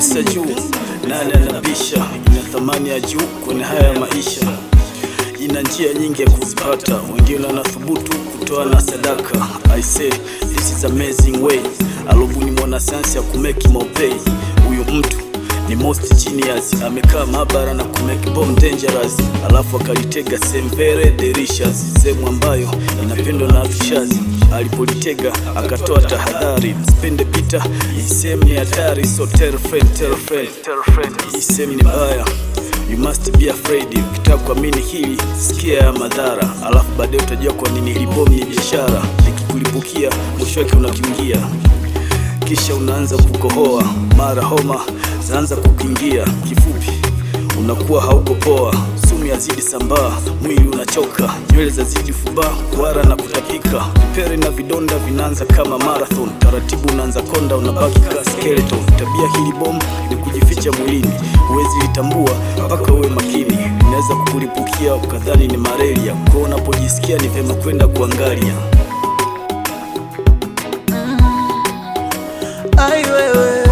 pesa juu, nani anabisha? Ina thamani ya juu kwenye haya ya maisha, ina njia nyingi ya kuzipata, wengine wanathubutu kutoa na sadaka. I say this is amazing way, alobuni mwanasayansi ya kumeki maupei. Huyu mtu ni most genius, amekaa maabara na kumake bomb dangerous, alafu akalitega sehemu very delicious, sehemu ambayo inapendwa na vishazi. Alipolitega akatoa tahadhari, msipende pita, hii sehemu ni hatari, so tell friend, tell friend, tell friend, hii sehemu ni mbaya You must be afraid. Ukitaka kuamini hili, sikia ya madhara, alafu baadaye utajua kwa nini hili bomu ni biashara. Likikulipukia mwisho wake unakiingia, kisha unaanza kukohoa, mara homa zaanza kukingia. Kifupi, unakuwa hauko poa, sumu yazidi sambaa, mwili unachoka, nywele zazidi fubaa, kuhara na kutapika, vipele na vidonda vinaanza kama marathon, taratibu unaanza konda, unabaki kama skeleton. Tabia hili bomu ni kujificha mwilini, huwezi litambua mpaka uwe makini, inaweza kukulipukia ukadhani ni malaria. Kwa unapojisikia ni vyema kwenda kuangalia. Ai wewe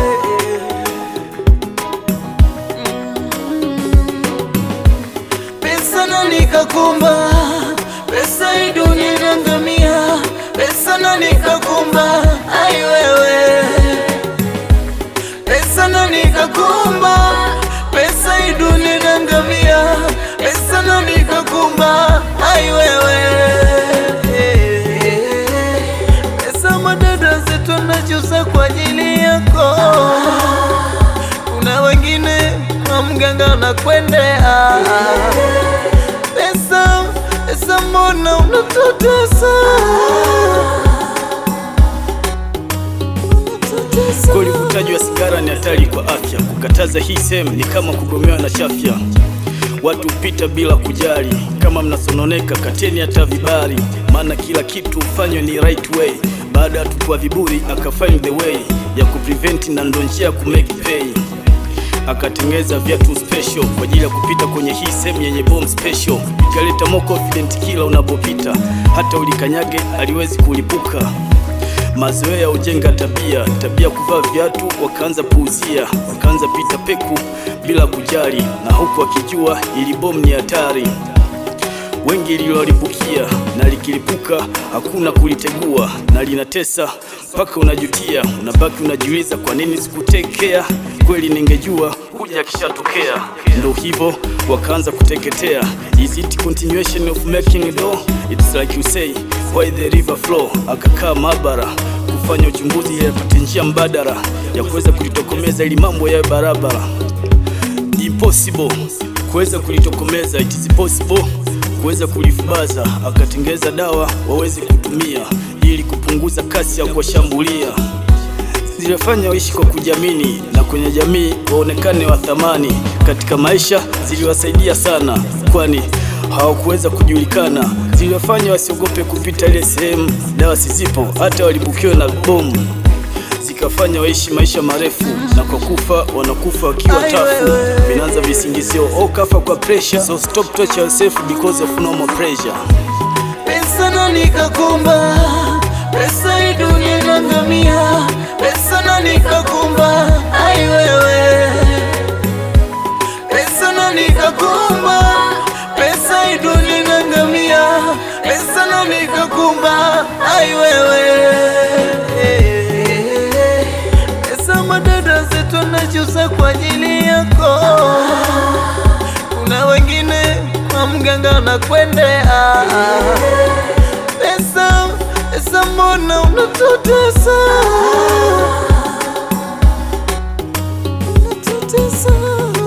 pesa na nikakumba, pesa hii dunia inangamia, pesa na nikakumba. Ai wewe pesa na nikakumba, pesa hii dunia inangamia, pesa na nikakumba. Ai wewe pesa madada zetu anachusa kwa ajili yako. Kuna wengine kwa mganga unakwendea pesa, pesa mbona unatutesa? Unatutesa. Kweli uvutaji wa sigara ni hatari kwa afya. Kukataza hii sehemu ni kama kugomewa na chafya. Watu hupita bila kujali, kama mnasononeka kateni hata vibari, maana kila kitu hufanywa ni right way. Baada ya tukua viburi aka find the way ya kuprevent, na ndo njia ya kumake pay. Akatengeza viatu special kwa ajili ya kupita kwenye hii sehemu yenye bomb special, ikaleta more confident kila unapopita, hata ulikanyage aliwezi kulipuka. Mazoea hujenga tabia, tabia kuvaa viatu, wakaanza puuzia, wakaanza pita peku bila kujali, na huku akijua ili bomu ni hatari. Wengi lilolipukia na likilipuka hakuna kulitegua, na linatesa mpaka unajutia, unabaki unajiuliza kwa nini sikutekea. Kweli ningejua kuja kishatokea. Ndo hivyo wakaanza kuteketea. Is it continuation of making do? It's like you say why the river flow. Akakaa maabara kufanya uchunguzi ili apate njia mbadala ya kuweza kulitokomeza ili mambo yawe barabara impossible kuweza kulitokomeza, it is possible kuweza kulifubaza. Akatengeza dawa waweze kutumia ili kupunguza kasi ya kuwashambulia. Zilifanya waishi kwa kujiamini na kwenye jamii waonekane wa thamani. Katika maisha ziliwasaidia sana, kwani hawakuweza kujulikana. Ziliwafanya wasiogope kupita ile sehemu dawa sizipo, hata walibukiwa na bomu zikafanya waishi maisha marefu, na kwa kufa wanakufa wakiwa Ai, tafu. wewe. Vinaanza visingizio, oh, kafa kwa pressure, so stop torture yourself because of normal pressure. Pesa na nikakumba, pesa hii dunia inangamia, pesa na nikakumba. Ai wewe, pesa na nikakumba, pesa hii dunia inangamia, pesa na nikakumba. Ai wewe, pesa madada zetu anachusa kwa ajili yako. Kuna wengine kwa mganga anakwendea pesa, pesa mbona unatutesa? Unatutesa.